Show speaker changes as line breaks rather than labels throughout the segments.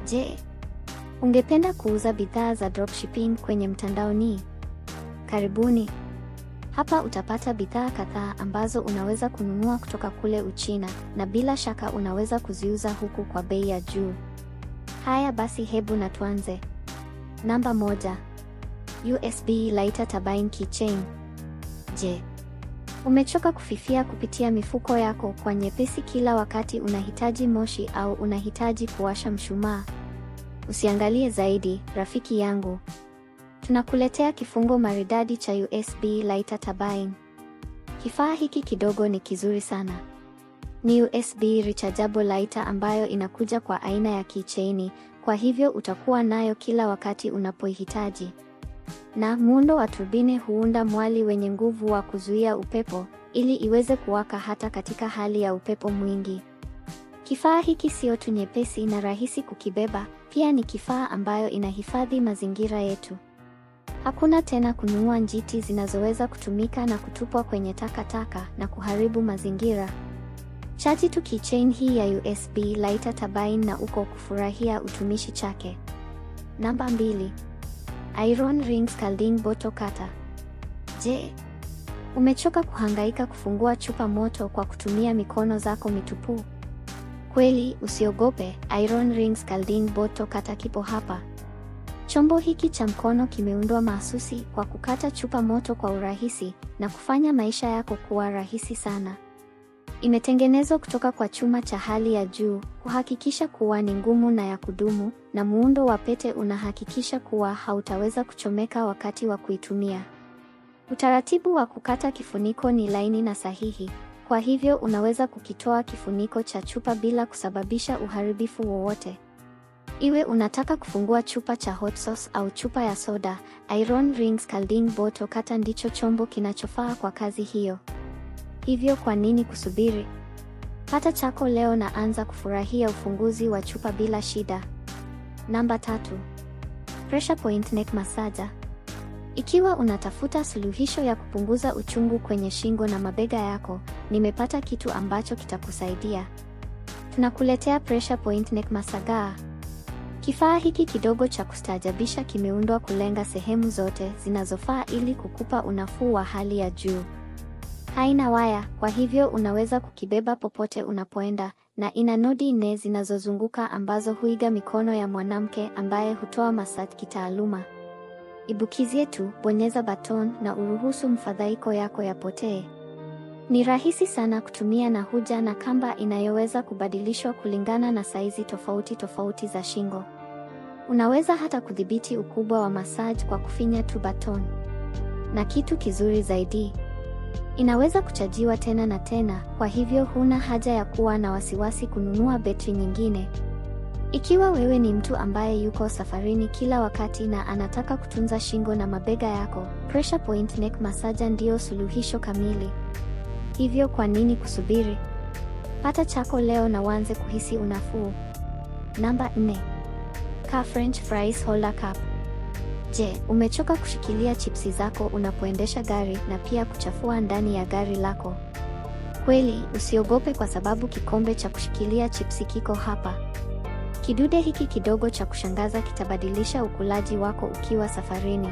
Je, ungependa kuuza bidhaa za dropshipping kwenye mtandaoni? Karibuni. Hapa utapata bidhaa kadhaa ambazo unaweza kununua kutoka kule Uchina na bila shaka unaweza kuziuza huku kwa bei ya juu. Haya basi hebu na tuanze. Namba moja. USB Lighter Turbine Keychain. Je, umechoka kufifia kupitia mifuko yako kwa nyepesi kila wakati unahitaji moshi au unahitaji kuwasha mshumaa? Usiangalie zaidi, rafiki yangu. Tunakuletea kifungo maridadi cha USB Lighter Turbine. Kifaa hiki kidogo ni kizuri sana. Ni USB rechargeable lighter ambayo inakuja kwa aina ya keychain, kwa hivyo utakuwa nayo kila wakati unapoihitaji. Na muundo wa turbine huunda mwali wenye nguvu wa kuzuia upepo ili iweze kuwaka hata katika hali ya upepo mwingi. Kifaa hiki sio tu nyepesi na rahisi kukibeba, pia ni kifaa ambayo inahifadhi mazingira yetu. Hakuna tena kununua njiti zinazoweza kutumika na kutupwa kwenye takataka na kuharibu mazingira. Chaji tu keychain hii ya USB Lighter Turbine na uko kufurahia utumishi chake. Namba mbili. Iron Ring Scalding Bottle Cutter. Je, umechoka kuhangaika kufungua chupa moto kwa kutumia mikono zako mitupu? Kweli, usiogope, Iron Ring Scalding Bottle Cutter kipo hapa. Chombo hiki cha mkono kimeundwa mahsusi kwa kukata chupa moto kwa urahisi na kufanya maisha yako kuwa rahisi sana. Imetengenezwa kutoka kwa chuma cha hali ya juu, kuhakikisha kuwa ni ngumu na ya kudumu, na muundo wa pete unahakikisha kuwa hautaweza kuchomeka wakati wa kuitumia. Utaratibu wa kukata kifuniko ni laini na sahihi, kwa hivyo unaweza kukitoa kifuniko cha chupa bila kusababisha uharibifu wowote. Iwe unataka kufungua chupa cha hot sauce au chupa ya soda, Iron Ring Scalding Bottle Cutter ndicho chombo kinachofaa kwa kazi hiyo. Hivyo kwa nini kusubiri? Pata chako leo na anza kufurahia ufunguzi wa chupa bila shida. Namba tatu. Pressure Point Neck Massager. Ikiwa unatafuta suluhisho ya kupunguza uchungu kwenye shingo na mabega yako, nimepata kitu ambacho kitakusaidia. Tunakuletea Pressure Point Neck Massager. Kifaa hiki kidogo cha kustaajabisha kimeundwa kulenga sehemu zote zinazofaa ili kukupa unafuu wa hali ya juu. Haina waya, kwa hivyo unaweza kukibeba popote unapoenda, na ina nodi nne zinazozunguka ambazo huiga mikono ya mwanamke ambaye hutoa massage kitaaluma. Ibukizie tu, bonyeza baton na uruhusu mfadhaiko yako yapotee. Ni rahisi sana kutumia na huja na kamba inayoweza kubadilishwa kulingana na saizi tofauti tofauti za shingo. Unaweza hata kudhibiti ukubwa wa massage kwa kufinya tu baton. Na kitu kizuri zaidi, inaweza kuchajiwa tena na tena, kwa hivyo huna haja ya kuwa na wasiwasi kununua betri nyingine. Ikiwa wewe ni mtu ambaye yuko safarini kila wakati na anataka kutunza shingo na mabega yako, Pressure Point Neck Massager ndiyo suluhisho kamili. Hivyo kwa nini kusubiri? Pata chako leo na uanze kuhisi unafuu. Namba 4. Car French Fries Holder Cup. Je, umechoka kushikilia chipsi zako unapoendesha gari na pia kuchafua ndani ya gari lako? Kweli, usiogope kwa sababu kikombe cha kushikilia chipsi kiko hapa. Kidude hiki kidogo cha kushangaza kitabadilisha ukulaji wako ukiwa safarini.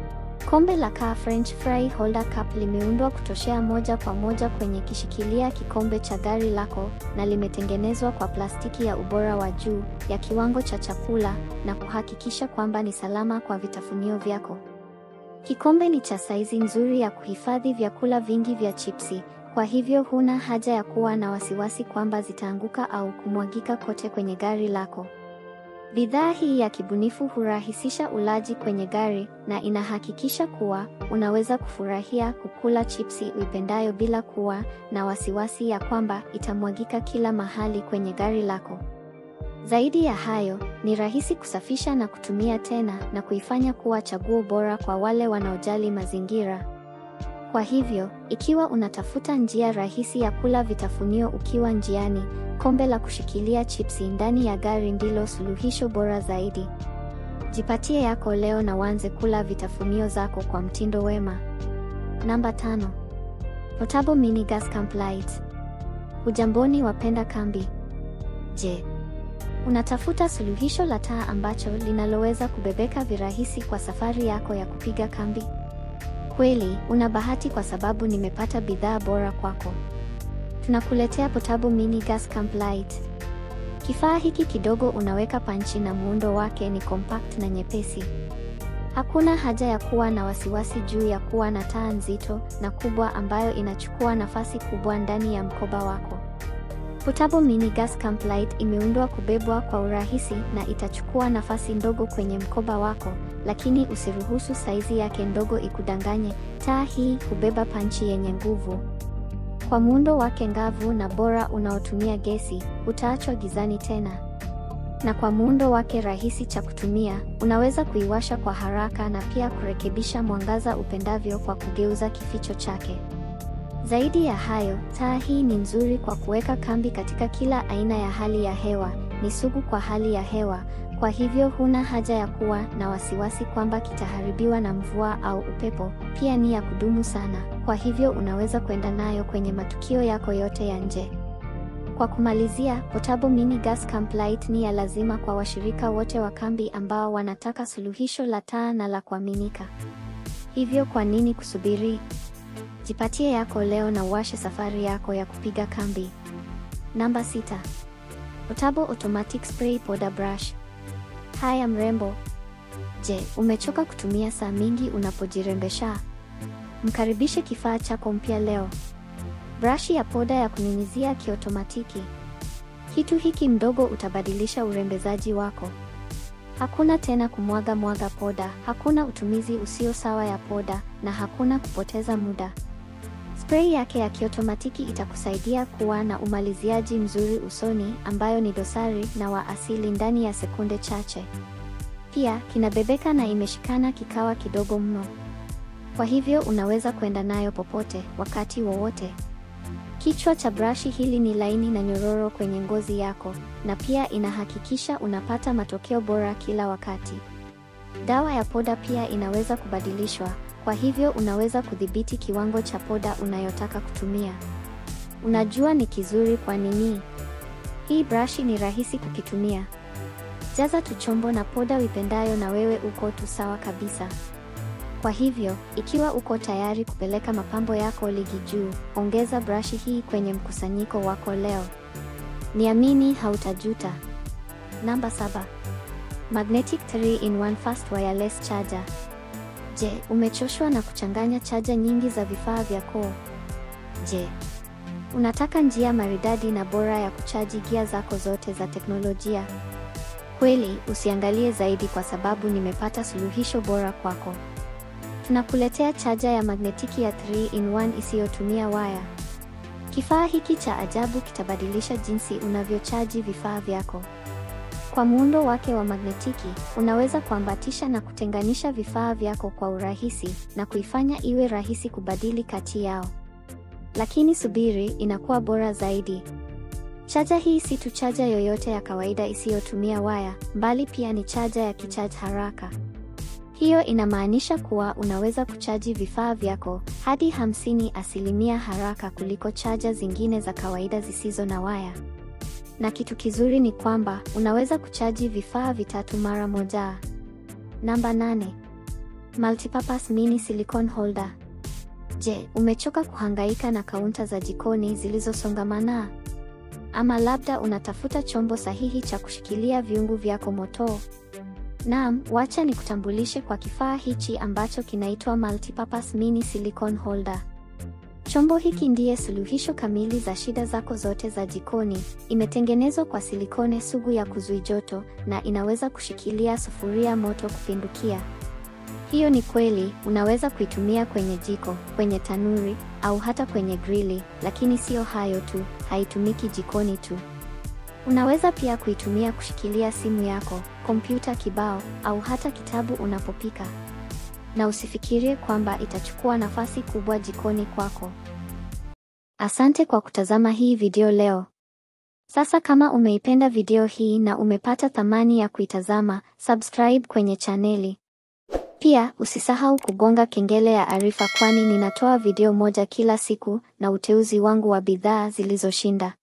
Kombe la Car French Fry Holder Cup limeundwa kutoshea moja kwa moja kwenye kishikilia kikombe cha gari lako na limetengenezwa kwa plastiki ya ubora wa juu ya kiwango cha chakula na kuhakikisha kwamba ni salama kwa vitafunio vyako. Kikombe ni cha saizi nzuri ya kuhifadhi vyakula vingi vya chipsi, kwa hivyo huna haja ya kuwa na wasiwasi kwamba zitaanguka au kumwagika kote kwenye gari lako. Bidhaa hii ya kibunifu hurahisisha ulaji kwenye gari na inahakikisha kuwa unaweza kufurahia kukula chipsi uipendayo bila kuwa na wasiwasi ya kwamba itamwagika kila mahali kwenye gari lako. Zaidi ya hayo, ni rahisi kusafisha na kutumia tena na kuifanya kuwa chaguo bora kwa wale wanaojali mazingira. Kwa hivyo, ikiwa unatafuta njia rahisi ya kula vitafunio ukiwa njiani, kombe la kushikilia chipsi ndani ya gari ndilo suluhisho bora zaidi. Jipatie yako leo na uanze kula vitafunio zako kwa mtindo wema. Namba tano. Portable Mini Gas Camp Light. Hujamboni wapenda kambi. Je, Unatafuta suluhisho la taa ambacho linaloweza kubebeka virahisi kwa safari yako ya kupiga kambi? Kweli, una bahati kwa sababu nimepata bidhaa bora kwako. Tunakuletea Portable Mini Gas Camp Light. Kifaa hiki kidogo unaweka panchi na muundo wake ni compact na nyepesi. Hakuna haja ya kuwa na wasiwasi juu ya kuwa na taa nzito na kubwa ambayo inachukua nafasi kubwa ndani ya mkoba wako. Portable Mini Gas Camp Light imeundwa kubebwa kwa urahisi na itachukua nafasi ndogo kwenye mkoba wako, lakini usiruhusu saizi yake ndogo ikudanganye. Taa hii hubeba panchi yenye nguvu. Kwa muundo wake ngavu na bora unaotumia gesi, utaachwa gizani tena. Na kwa muundo wake rahisi cha kutumia, unaweza kuiwasha kwa haraka na pia kurekebisha mwangaza upendavyo kwa kugeuza kificho chake. Zaidi ya hayo, taa hii ni nzuri kwa kuweka kambi katika kila aina ya hali ya hewa, ni sugu kwa hali ya hewa, kwa hivyo huna haja ya kuwa na wasiwasi kwamba kitaharibiwa na mvua au upepo. Pia ni ya kudumu sana, kwa hivyo unaweza kwenda nayo kwenye matukio yako yote ya nje. Kwa kumalizia, Portable Mini Gas Camp Light ni ya lazima kwa washirika wote wa kambi ambao wanataka suluhisho la taa na la kuaminika. Hivyo kwa nini kusubiri? Jipatie yako leo na uwashe safari yako ya kupiga kambi. Namba sita. Portable Automatic Spray Powder Brush. Haya mrembo. Je, umechoka kutumia saa mingi unapojirembesha? Mkaribishe kifaa chako mpya leo. Brashi ya poda ya kunyunyizia kiotomatiki. Kitu hiki mdogo utabadilisha urembezaji wako. Hakuna tena kumwaga mwaga poda, hakuna utumizi usio sawa ya poda na hakuna kupoteza muda. Spray yake ya kiotomatiki itakusaidia kuwa na umaliziaji mzuri usoni ambayo ni dosari na wa asili ndani ya sekunde chache. Pia kinabebeka na imeshikana kikawa kidogo mno. Kwa hivyo unaweza kwenda nayo popote wakati wowote. Kichwa cha brashi hili ni laini na nyororo kwenye ngozi yako na pia inahakikisha unapata matokeo bora kila wakati. Dawa ya poda pia inaweza kubadilishwa, kwa hivyo unaweza kudhibiti kiwango cha poda unayotaka kutumia. Unajua ni kizuri kwa nini? Hii brashi ni rahisi kukitumia. Jaza tu chombo na poda uipendayo na wewe uko tu sawa kabisa. Kwa hivyo, ikiwa uko tayari kupeleka mapambo yako ligi juu, ongeza brashi hii kwenye mkusanyiko wako leo. Niamini hautajuta. Namba saba. Magnetic 3-in-1 Fast Wireless Charger. Je, umechoshwa na kuchanganya chaja nyingi za vifaa vyako? Je, unataka njia maridadi na bora ya kuchaji gia zako zote za teknolojia? Kweli, usiangalie zaidi kwa sababu nimepata suluhisho bora kwako. Tunakuletea chaja ya magnetiki ya 3-in-1 isiyotumia waya. Kifaa hiki cha ajabu kitabadilisha jinsi unavyochaji vifaa vyako. Kwa muundo wake wa magnetiki, unaweza kuambatisha na kutenganisha vifaa vyako kwa urahisi na kuifanya iwe rahisi kubadili kati yao. Lakini subiri, inakuwa bora zaidi. Chaja hii si tu chaja yoyote ya kawaida isiyotumia waya, bali pia ni chaja ya kichaji haraka. Hiyo inamaanisha kuwa unaweza kuchaji vifaa vyako hadi hamsini asilimia haraka kuliko chaja zingine za kawaida zisizo na waya. Na kitu kizuri ni kwamba unaweza kuchaji vifaa vitatu mara moja. Namba nane. Multipurpose Mini Silicone Holder. Je, umechoka kuhangaika na kaunta za jikoni zilizosongamana? Ama labda unatafuta chombo sahihi cha kushikilia viungu vyako moto? Naam, wacha nikutambulishe kwa kifaa hichi ambacho kinaitwa Multipurpose Mini Silicone Holder. Chombo hiki ndiye suluhisho kamili za shida zako zote za jikoni. Imetengenezwa kwa silikone sugu ya kuzui joto na inaweza kushikilia sufuria moto kupindukia. Hiyo ni kweli, unaweza kuitumia kwenye jiko, kwenye tanuri au hata kwenye grili, lakini sio hayo tu, haitumiki jikoni tu. Unaweza pia kuitumia kushikilia simu yako, kompyuta kibao au hata kitabu unapopika. Na usifikirie kwamba itachukua nafasi kubwa jikoni kwako. Asante kwa kutazama hii video leo. Sasa kama umeipenda video hii na umepata thamani ya kuitazama, subscribe kwenye chaneli. Pia usisahau kugonga kengele ya arifa kwani ninatoa video moja kila siku na uteuzi wangu wa bidhaa zilizoshinda.